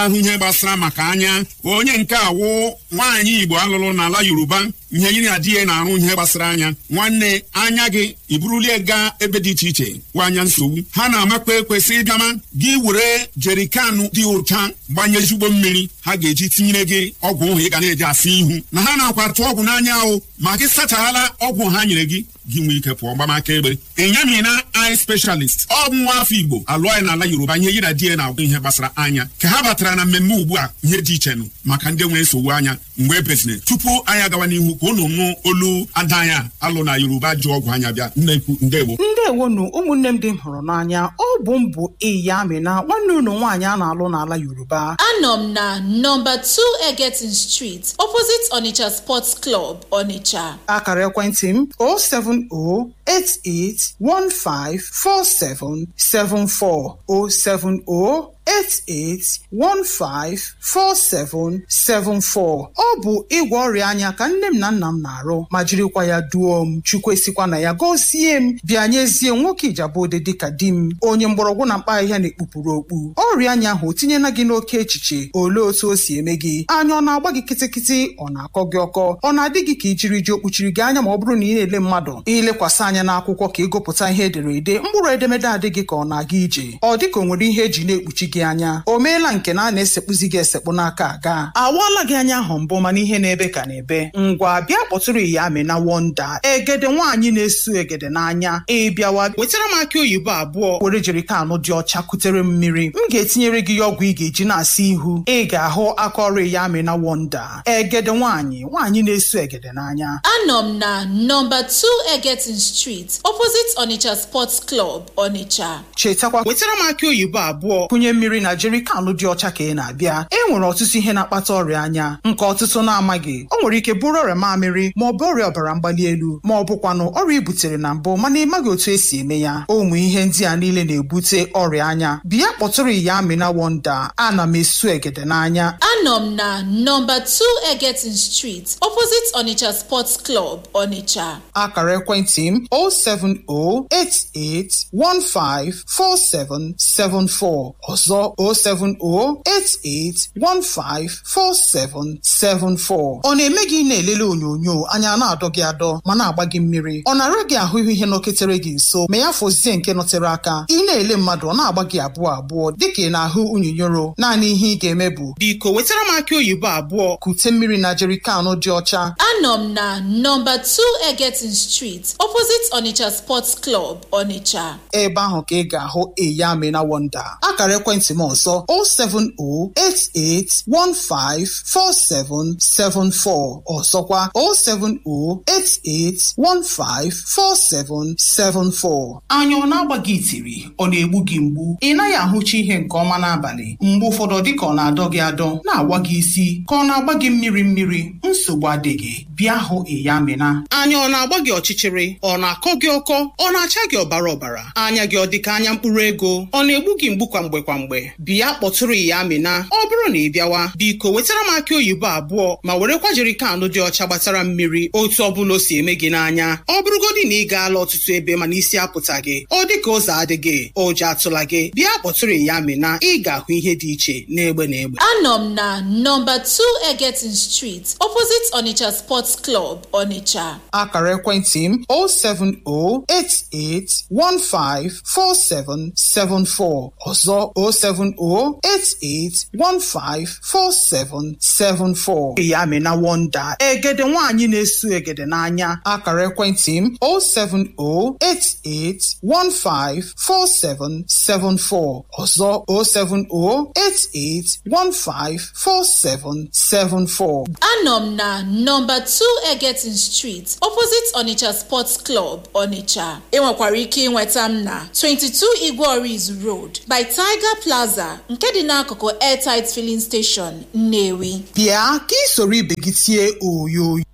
ahụ ihe gbasara maka anya onye nke awụ nwaanyị igbo alụlụ n'ala yoruba ihe yiri na di ya na-arụ ihe gbasara anya nwanne anya gị iburulie gaa ebe dị iche iche wụ anya nsogbu ha na-amakwa ekwesị ịbịama gị were jerikanụ dị ụcha gbanye ezigbo mmiri ha ga-eji tinyere gị ọgwụ ụhụ ị ga na-eji asa ihu na ha na-akwatụ ọgwụ n'anya ahụ ma gị sachaghala ọgwụ ha nyere gị gị nwee ike pụọ gbamaka egbe ịnyamina eye specialist ọ bụ nwa afọ igbo alụọ ya n'ala yoruba ihe yi na di ya na-agwụ ihe gbasara anya ka ha batara na mmemme ugbu a ihe dị iche nụ maka ndị nwere nsogbu anya mgbe ebezine tupu anyị agawa n'ihu ka unu nụ olu ada anya alụ na yoruba ji ọgwụ anya bịa nnekwu ndewo ndewonu ụmụnne m dị m hụrụ n'anya ọ bụ m bụ iya amịna nwanne unu nwaanyị a na-alụ n'ala yoruba anọ m na nọmba 2 egetin street opposite onitsha sports club onitsha akara ekwentị m 07088154774 07088154774 ọ bụ ịgwọ ọrịa anya ka nne m na nna m na-arụ ma jirikwa ya duo m chukwu esikwa na ya gọzie m bịa nyezie nwoke ijabode dịka di m onye mgbọrọgwụ na mkpa ahịhịa na-ekpupụrụ okpu ọrịa anya ahụ o tinyela gị n'oke echiche olee otu o si eme gị anya ọ na-agba gị kịtịkịtị ọ na-akọ gị ọkọ ọ na-adị gị ka ijiri ji okpuchiri gị anya ma ọ bụrụ na ị na-ele mmadụ ilekwasị anya n'akwụkwọ ka ịgụpụta ihe ederede mkpụrụ edemede adịghị ka ọ na-aga ije ọ dịka o nwere ihe eji na-ekpuchi gị anya o meela nke na a na-esekpuzi gị esekpu n'aka aga awaala gị anya ahụ mbụ mana ihe na-ebe ka na-ebe ngwa bịa kpọtụrụ ya amịna wonda egede nwaanyị na-esu egede n'anya ịbịawa wetara m akị oyibo abụọ were jerikanụ dị ọcha kutere m mmiri m ga-etinyere gị ya ọgwụ ị ga-eji na-asa ihu ị ga-ahụ aka ọrụ ya amịna wonda egede nwaanyị nwaanyị na-esu egede n'anya anọ m na nọmba 2 egetin street opposite onitsha sports club onitsha chetakwa wetara m akị oyibo abụọ kụnye mmiri na jerikanụ dị ọcha ka ị na-abịa e nwere ọtụtụ ihe na-akpata ọrịa anya nke ọtụtụ na-amaghị o nwere ike bụrụ ọrịa mamịrị ma ọ bụ ọrịa ọbara mgbali elu ma ọ bụkwanụ ọrịa i butere na mbụ mana ị maghị otu esi eme ya ụmụ ihe ndị a niile na-ebute ọrịa anya bịa kpọtụrụ ya amịna wonda ana m esu egede n'anya anọ m na nọmba 2 egetin street opposite onitsha sports club onitsha akara ekwentị m 07088154774 ọzọ 07088154774 ọ na-eme gị na-elele onyonyo anya na-adọ gị adọ ma na-agba gị mmiri ọ na-ara gị ahụ ihe nọketere gị nso ma ya fọzie nke nọtere aka ị na-ele mmadụ ọ na-agba gị abụọ abụọ dịka ị na-ahụ unyonyoro naanị ihe ị ga-eme bụ biko wetara m akị oyibo abụọ kute mmiri na jerikanụ dị ọcha anọ m na nọmba 2 egetin street opposite onitsha sports club onitsha ebe ahụ ka ị ga-ahụ eyamina wonda akara ekwentị m ọzọ 07088154774 ọzọkwa 07088154774 anya ọ na-agba gị itiri ọ na-egbu gị mgbu ị naghị ahụcha ihe nke ọma n'abalị mgbe ụfọdụ dịka ọ na-adọ gị adọ na-agwa gị isi ka ọ na-agba gị mmiri mmiri nsogbu adịghị bịa hụ eyamina anya ọ na-agba gị ọchịchịrị ọ na-akọ gị ọkọ ọ na-acha gị ọbara ọbara anya gị ọ dịka anya mkpụrụ ego ọ na-egbu gị mgbu kwa mgbe kwa mgbe bịa kpọtụrụ ya amịna ọ bụrụ na ị bịawa biko wetara m akị oyibo abụọ ma werekwa jerikanụ dị ọcha gbatara mmiri otu ọbụla o si eme gị n'anya ọ bụrụgodị na ị gaala ọtụtụ ebe mana isi apụta gị ọ dịka ụzọ adịghị ụjọ atụla gị bịa kpọtụrụ ya amịna ị ga-ahụ ihe dị iche n'egbe na egbe anọ m na nọmba 2 egetin street opposite onitsha sports club onitsha akara ekwentị m 07088154774 ọzọ 07088154774 ya amịna wonda egede nwaanyị na-esu egede n'anya akara ekwentị m 07088154774 ọzọ 07088154774 anọ m na nọmba 2 egetin street opposite onitsha sports club onitsha ị nwekwara ike ịnweta m na 22 igweorizu road by tiger plaza nke dị n'akụkụ airtight filling station nnewi bịa ka ị soro ibe gị tie oyoyo